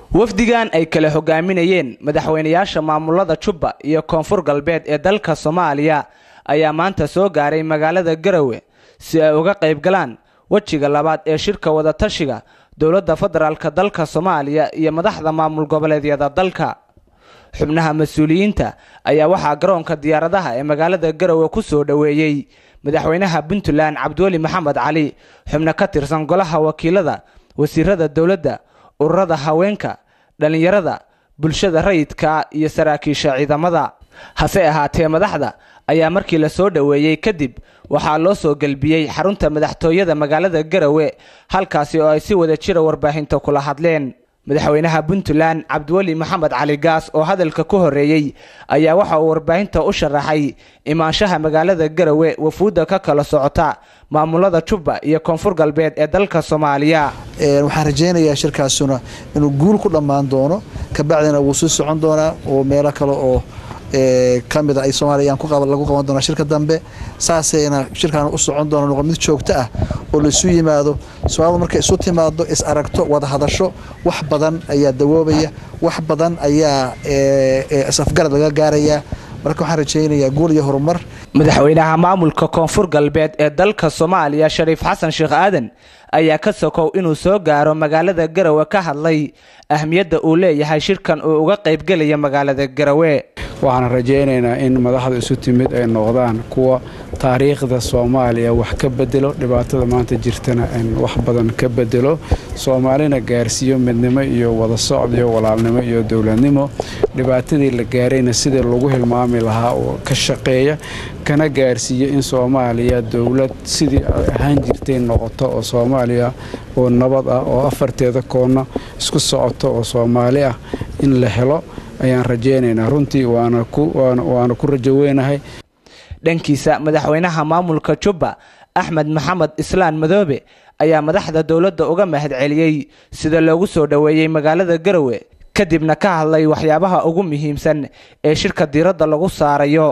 wafdigan ay kala hogaaminayeen madaxweynayaasha maamulada jubba iyo koonfur galbeed ee dalka soomaaliya ayaa maanta soo gaaray magaalada garowe si ay uga qayb galaan wejiga labaad ee shirka wadatashiga dowladda federaalk dalka soomaaliya iyo madaxda maamul goboleedyada dalka xubnaha mas-uuliyiinta ayaa waxaa garoonka diyaaradaha ee magaalada garowe ku soo dhoweeyey madaxweynaha puntland cabdiweli maxamed cali xubno ka tirsan golaha wakiilada wasiirada dowladda ururada haweenka dhallinyarada bulshada rayidka iyo saraakiisha ciidamada hase ahaatee madaxda ayaa markii la soo dhoweeyey kadib waxaa loo soo gelbiyey xarunta madaxtooyada magaalada garowe halkaasi oo ay si wada jira warbaahinta kula hadleen madaxweynaha puntland cabdiweli maxamed cali gaas oo hadalka ku horeeyey ayaa waxa uu warbaahinta u sharaxay imaanshaha magaalada garowe wafuudda ka kala socota maamulada jubba iyo koonfur galbeed ee dalka soomaaliya waxaan rajaynayaa shirkaasuna inuu guul ku dhammaan doono kabacdina wuu sii socon doonaa oo meelo kale oo kamid a ay soomaaliya lagu qaban doonaa shirka dambe saasayna shirkaan u socon doona noqon mid joogto ah oo laisu yimaado soomaalida markay isu timaado is aragto wada hadasho wax badan ayaa dawoobaya wax badan ayaa is-afgarad laga gaarayaa marka waxaan rajaynayaa guul iyo horumar madaxweynaha maamulka koonfur galbeed ee dalka soomaaliya shariif xasan sheekh aadan ayaa ka sokow inuu soo gaaro magaalada garowe ka hadlay ahmiyadda uu leeyahay shirkan uu uga qaybgelaya magaalada garowe waxaan rajaynaynaa in madaxda isu timid ay noqdaan kuwa taariikhda soomaaliya wax ka bedelo dhibaatada maanta jirtana wax badan ka bedelo soomaalina gaarsiiyo midnimo iyo wada socod iyo walaalnimo iyo dowladnimo dhibaatadii la gaarayna sidii lagu hilmaami lahaa oo ka shaqeeya kana gaarsiiyo in soomaaliya dowlad sidii ahaan jirtay noqoto oo soomaaliya oo nabad ah oo afarteeda koonna isku socoto oo soomaali ah in la helo ayaan rajaynaynaa runtii waana ku rajo weynahay dhankiisa madaxweynaha maamulka jubba axmed maxamed islaan madoobe ayaa madaxda dowladda uga mahad celiyey sida loogu soo dhoweeyey magaalada garowe kadibna ka hadlay waxyaabaha ugu muhiimsan ee shirka diiradda lagu saarayo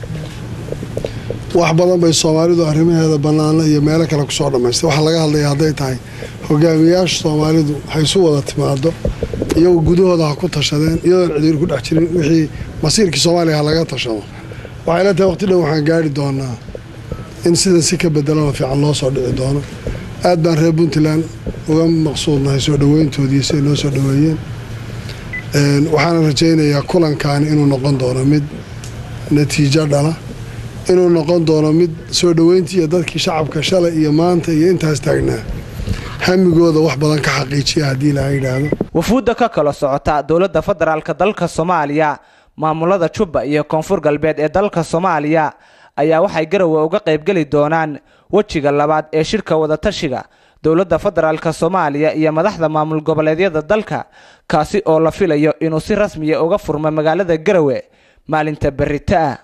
wax badan bay soomaalidu arrimaheeda bannaano iyo meelo kale kusoo dhammaystay waxaa laga hadlaya hadday tahay hogaamiyayaasha soomaalidu waxay isu wada timaado iyagu gudahooda ha ku tashadeen iyadoon cidiir ku dhex jirin wixii masiirkii soomaaliya ha laga tashado waxay la tahay waqti dhow waxaan gaari doonaa in sidan si ka bedelano fiican loo soo dhici doono aad baan reer puntland uga maqsuudnahay soo dhoweyntoodii siay noo soo dhoweeyeen waxaana rajaynayaa kulankaani inuu noqon doono mid natiijo dhala inuu noqon doono mid soo dhoweyntii iyo dadkii shacabka shalay iyo maanta iyo intaas taagnaa hamigooda wax badan ka xaqiijiya haddii laha yidhaahdo wafuudda ka kala socota dowladda federaalk dalka soomaaliya maamulada jubba iyo koonfur galbeed ee dalka soomaaliya ayaa waxay garowe uga qaybgeli doonaan wejiga labaad ee shirka wadatashiga dowladda federaalk soomaaliya iyo madaxda maamul goboleedyada dalka kaasi oo la filayo inuu si rasmiya uga furmo magaalada garowe maalinta berita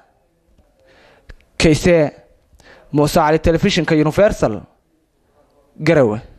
kayse muuse cali telefishinka universal garowe